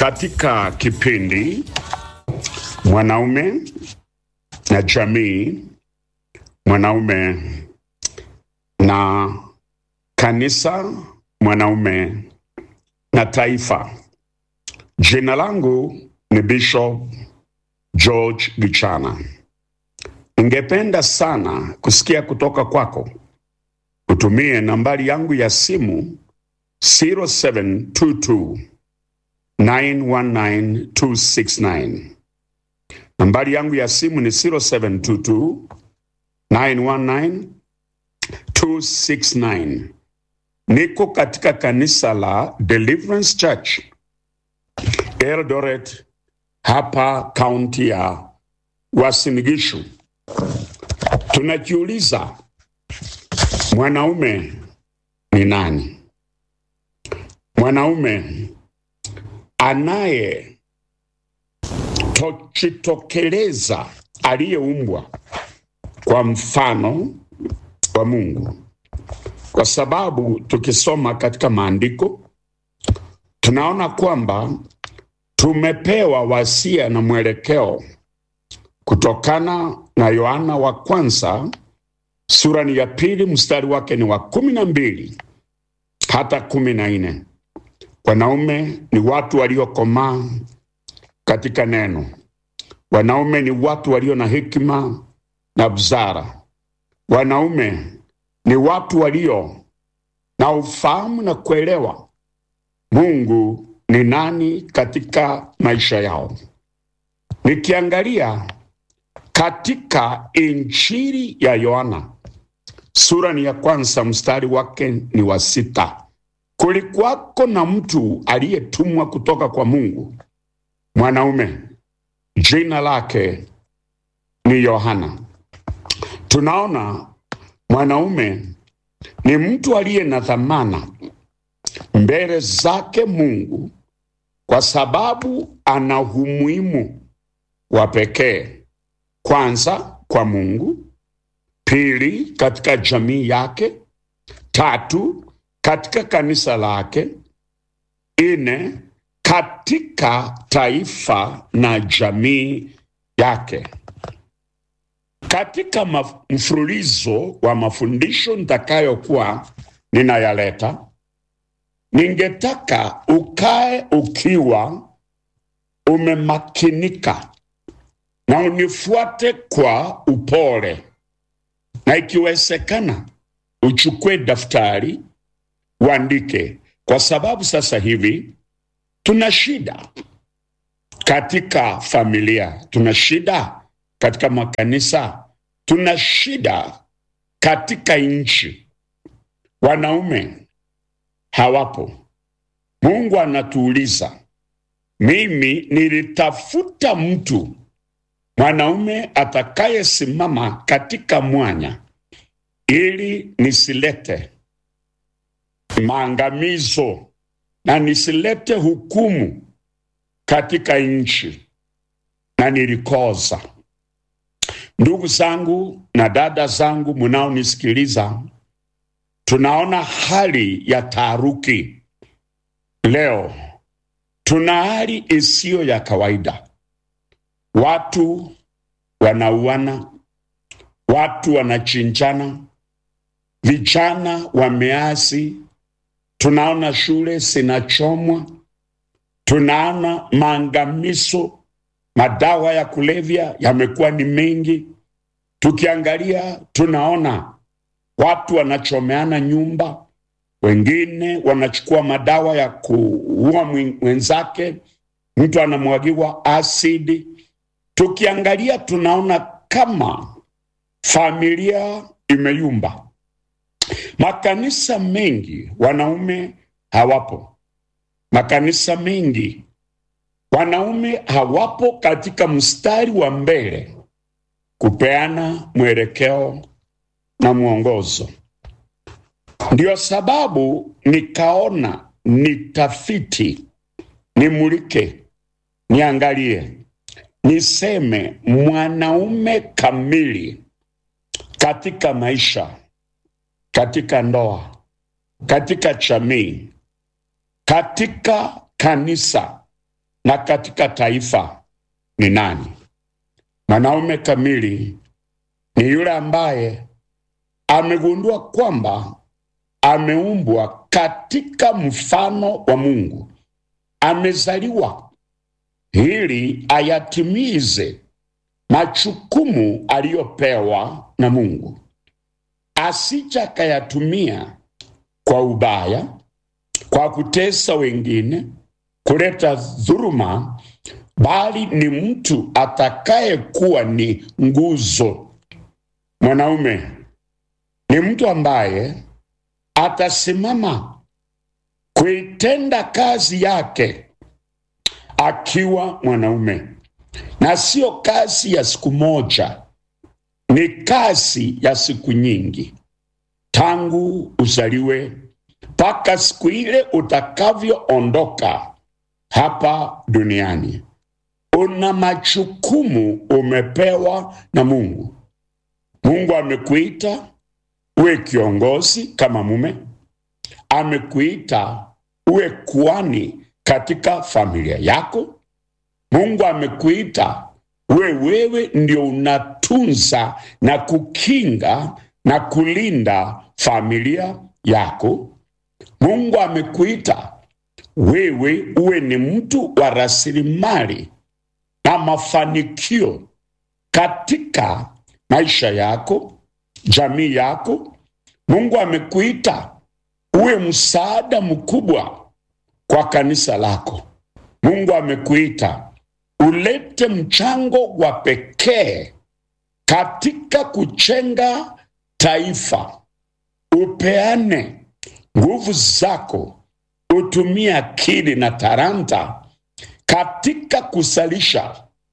katika kipindi mwanaume na jamii, mwanaume na kanisa, mwanaume na taifa. Jina langu ni Bishop George Gichana. Ningependa sana kusikia kutoka kwako. Utumie nambari yangu ya simu 0722 919269. Nambari yangu ya simu ni 0722 919269. Niko katika kanisa la Deliverance Church Eldoret, hapa kaunti ya Uasin Gishu. Tunajiuliza, mwanaume ni nani? Mwanaume anaye tojitokeleza aliyeumbwa kwa mfano wa Mungu, kwa sababu tukisoma katika maandiko tunaona kwamba tumepewa wasia na mwelekeo kutokana na Yohana wa kwanza sura ni ya pili mstari wake ni wa kumi na mbili hata kumi na nne. Wanaume ni watu waliokomaa katika neno. Wanaume ni watu walio na hekima na busara. Wanaume ni watu walio na ufahamu na kuelewa Mungu ni nani katika maisha yao. Nikiangalia katika Injili ya Yohana sura ni ya kwanza mstari wake ni wa sita, kulikuwako na mtu aliyetumwa kutoka kwa Mungu, mwanaume, jina lake ni Yohana. Tunaona mwanaume ni mtu aliye na dhamana mbele zake Mungu kwa sababu ana umuhimu wa pekee, kwanza kwa Mungu, pili katika jamii yake, tatu katika kanisa lake, nne katika taifa na jamii yake. Katika maf- mfululizo wa mafundisho nitakayokuwa ninayaleta, ningetaka ukae ukiwa umemakinika na unifuate kwa upole, na ikiwezekana uchukue daftari uandike, kwa sababu sasa hivi tuna shida katika familia, tuna shida katika makanisa, tuna shida katika nchi. Wanaume hawapo. Mungu anatuuliza, mimi nilitafuta mtu mwanaume atakayesimama katika mwanya ili nisilete maangamizo na nisilete hukumu katika nchi, na nilikosa. Ndugu zangu na dada zangu munaonisikiliza, tunaona hali ya taharuki leo. Tuna hali isiyo ya kawaida, watu wanauana, watu wanachinjana, vijana wameasi, tunaona shule zinachomwa, tunaona maangamizo, madawa ya kulevya yamekuwa ni mengi. Tukiangalia tunaona watu wanachomeana nyumba, wengine wanachukua madawa ya kuua mwen- mwenzake, mtu anamwagiwa asidi. Tukiangalia tunaona kama familia imeyumba. Makanisa mengi wanaume hawapo, makanisa mengi wanaume hawapo katika mstari wa mbele kupeana mwelekeo na mwongozo. Ndio sababu nikaona nitafiti, nimulike, niangalie, niseme mwanaume kamili katika maisha, katika ndoa, katika jamii, katika kanisa na katika taifa ni nani? Mwanaume kamili ni yule ambaye amegundua kwamba ameumbwa katika mfano wa Mungu, amezaliwa ili ayatimize majukumu aliyopewa na Mungu, asija akayatumia kwa ubaya, kwa kutesa wengine, kuleta dhuluma, bali ni mtu atakayekuwa ni nguzo. Mwanaume ni mtu ambaye atasimama kuitenda kazi yake akiwa mwanaume, na sio kazi ya siku moja, ni kazi ya siku nyingi, tangu uzaliwe mpaka siku ile utakavyoondoka hapa duniani. Una majukumu umepewa na Mungu. Mungu amekuita uwe kiongozi kama mume, amekuita uwe kuhani katika familia yako. Mungu amekuita uwe wewe ndio unatunza na kukinga na kulinda familia yako. Mungu amekuita wewe uwe ni mtu wa rasilimali na mafanikio katika maisha yako, jamii yako. Mungu amekuita uwe msaada mkubwa kwa kanisa lako. Mungu amekuita ulete mchango wa pekee katika kujenga taifa, upeane nguvu zako, utumie akili na talanta katika kusalisha